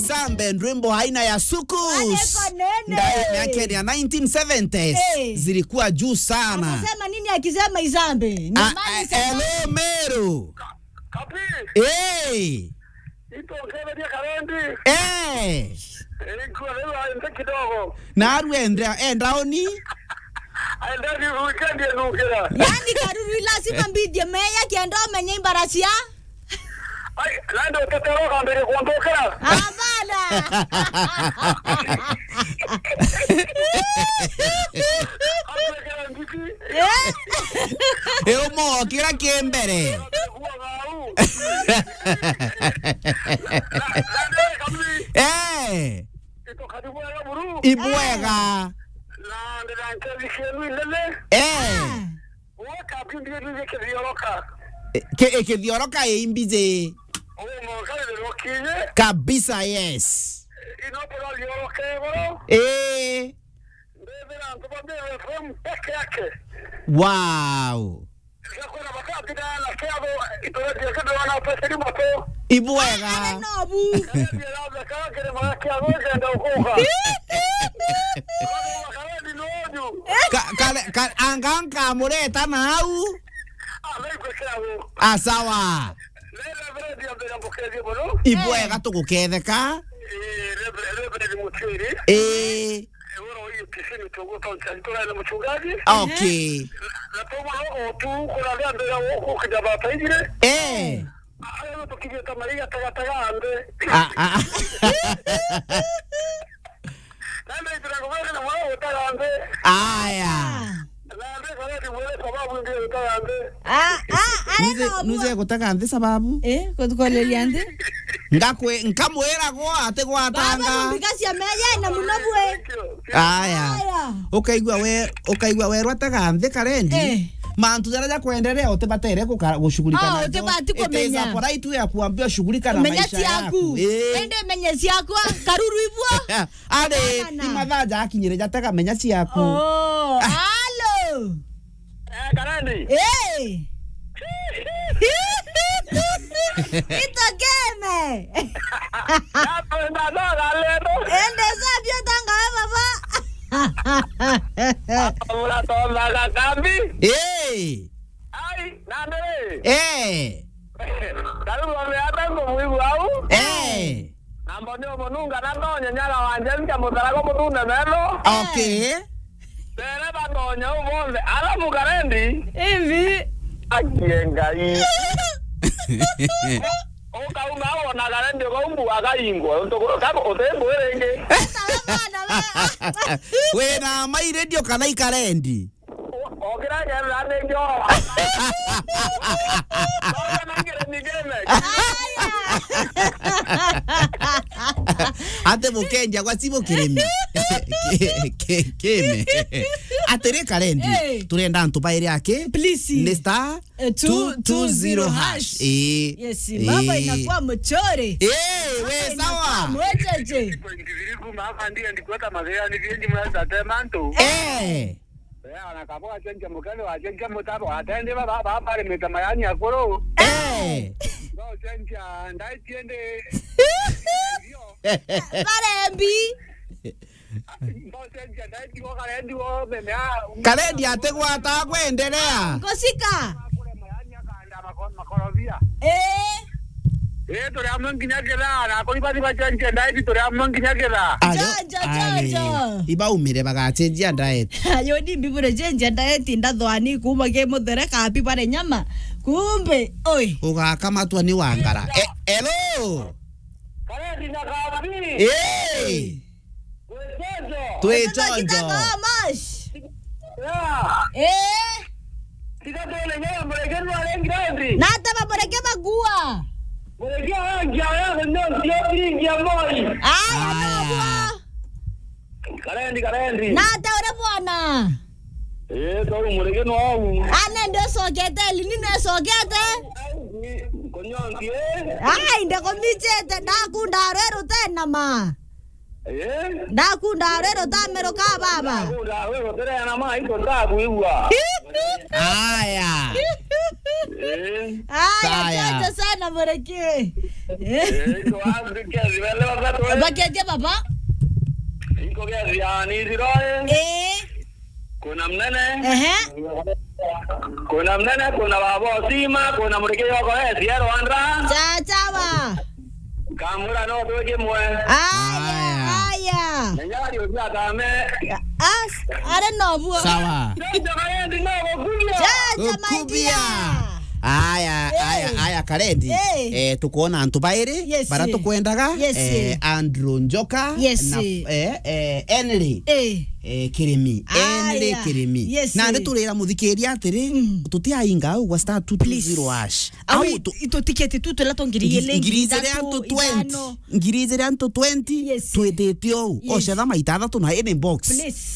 Isambe ndwimbo aina ya sukus Aleko nene. ndani yake ya 1970s Eh. zilikuwa juu sana. Anasema nini akisema Isambe? Ni Ah, mali ah, sana. Hello Meru. Kapi, Hey. ito kebe karendi. Eh. Ilikuwa leo aende kidogo. Naru endra endraoni. Aende ni weekend ya nukira. Yaani karuru lazima mbidye meya kiendo menye imbarasia. Ai, lando utetoroka mbele kuondokera. Hapana. Apekera ndiki. Eh? Eumo kira kiembere. Kuwa ngau. Lando kapi, Eh. ito kadibu ya buru. Ibwega. Lando ranke dikenu ilele. Eh. Uwe kapi ndiye ndiye kizioroka. Ke ekithioroka imbize. Uwe mwakale de rokinye. Kabisa yes. Inopera lioroke bro. Eh. Ndebe na ntobambe FM peke yake. Wow. Yakona bakati da na kiabo itore dia kado wana pesa ni moto. Ibwega. Nobu. Dia labda kama kile mara kiabo ndio ukuka. Kama ni noju. Ka- kale- ka- anganka mureta nau. Ah, leo kwa kiabo. Asawa. Leo vile dia mbele mpokezi bro. Ibwega tuguketheka. Eh, leo leo ni mutiri. Eh. Euro hii kisini togo toncha nitola na mchungaji. Okay. Na tomo leo tu kuna ndia mbele huko kidaba taijire. Eh. Ayo tukije tamaliga taga taga ande. Ah, ah. Nanda itiragomaga na mwana utaga ande. Aya. Nanda kwa ni mwele sababu ndio utaga ande. Ah, ah, ale Nuze nobu. nuze gutaka nthi sababu. Eh, kutukolelia ndi. Ngakwe nkamwira go ate Baba gwatanga. numbikasia meya na munobwe. Aya. Aya. Ukaigua we ukaigua werwa ataga nthi karendi. Eh. mantu jara kwendelea utibatere gushughulika Ah, nazo. utibati It is kumenya. a right way ya kuambia shughulika na Menya maisha ciaku. yaku Eh. Ende menya ciakwa karuru ibwo. arĩ Hapana. ti mathaa njakinyire jatega menya ciaku Oh, halo. Eh, karandi. Eh. Itokeme. Hapo ndo ndo leo. Ende sabio tanga baba. Ula tonda ga kambi. Eh. Ai, nande. Eh. Karibu wameata ngo mwibu au? Eh. Nambo ndio monunga na ndonya nyala wanje nja mutarago mutunda melo. Okay. Tere bandonya ubonde. Ala mugarendi. Hivi. Akienga hii. Ukauma wona garendi ukaumbu akaingwa. Ntoko kako utembo erenge. wĩna mairendio kana ikarendi Okira gerra ndio. Ona ngire nigeme. ate mũkenja gwa cibũ kĩrĩmi Kĩ- kĩ- kĩme atĩrĩ karendi Eh. tũrenda ntũbaĩre akĩ Please. nĩ star Eh, two- two zero hash. Ĩĩ. Yes, mambo Ĩĩ. inakuwa mchore. Ĩĩ, we sawa Mwecheche. Ndiviriku mafa ndiye ndikweta mazea ni vingi mwanza temanto. Eh. Ya nakapoa chenje mukale wa chenje mutabo atende baba baba ile mitamayani akoro. Eh. Ngo chenje ndai tiende. Barembi. Ngo chenje ndai tiwo kale ndiwo meme a. karendi atĩ gwata kwendelea Kosika. Kule mayani akanda makon makorobia. Eh. Eh tore amon kinyagera na koli bati ba chenje ndai tore amon kinyagera. Jojo, jojo. ibaumire bagachenjia diet Ayoni mbibure chenje ndaeti ndathwani kuma ke muthere kapi bare nyama. Kumbe, oi. ugaka matua ni wangara Eh, hello Kale ndinakabi. Eh. Wechezo. twĩ Kitaka chonjo mash. Ya. Eh. Tikatole nyama mlegeni wa lengi rendi. Na hata maboreke magua. Mlegeni wangi ya ndio ndio lingi ya moi. Aya, Aya. nobwa. Karendi karendi. Na hata ure bwana. Eh tori mlegeni wangu. Ane ndio sogete, lini ne sogete? Konyongi. Ai, ndeko michete ndakunda rero tena ma. Eh. Ndakunda rero tamero ka baba. Kunda wewe tere na mai ndo ndakuigwa. aya Eh. Aya, Saya. asante sana Mureki. Eh, Eh, iko wapi kezi wale wakati wewe? Bakeje baba? Iko kezi ya ni ziroe. Eh, Kuna mnene. ehe. Kuna mnene, kuna babo sima, kuna mureke yoko eh, siero andra. Cha chawa. Kamura no tuwe mwe. Aya, aya. Nyari uja tame. As, are no buo. sawa Ndio kaya ndino kukulia. Cha cha my Ukubia. dear. aya Eh. aya aya karendi Eh. eh tukuona antu bairi Yes. bara tukwendaga Yes. eh Andrew Njoka Yes. na eh eh Henry Eh. eh kirimi Aya. Henry kirimi Yes. na ndi turira muthikiria atiri tutiainga au wa star 220 hash Au au tu- ito tiketi tu tula tongiriye lengi. ngiri igiri antu 20 ngiri igiri antu 20 Yes. twitite ou Yes. ocetha maita athatu na ini box Please.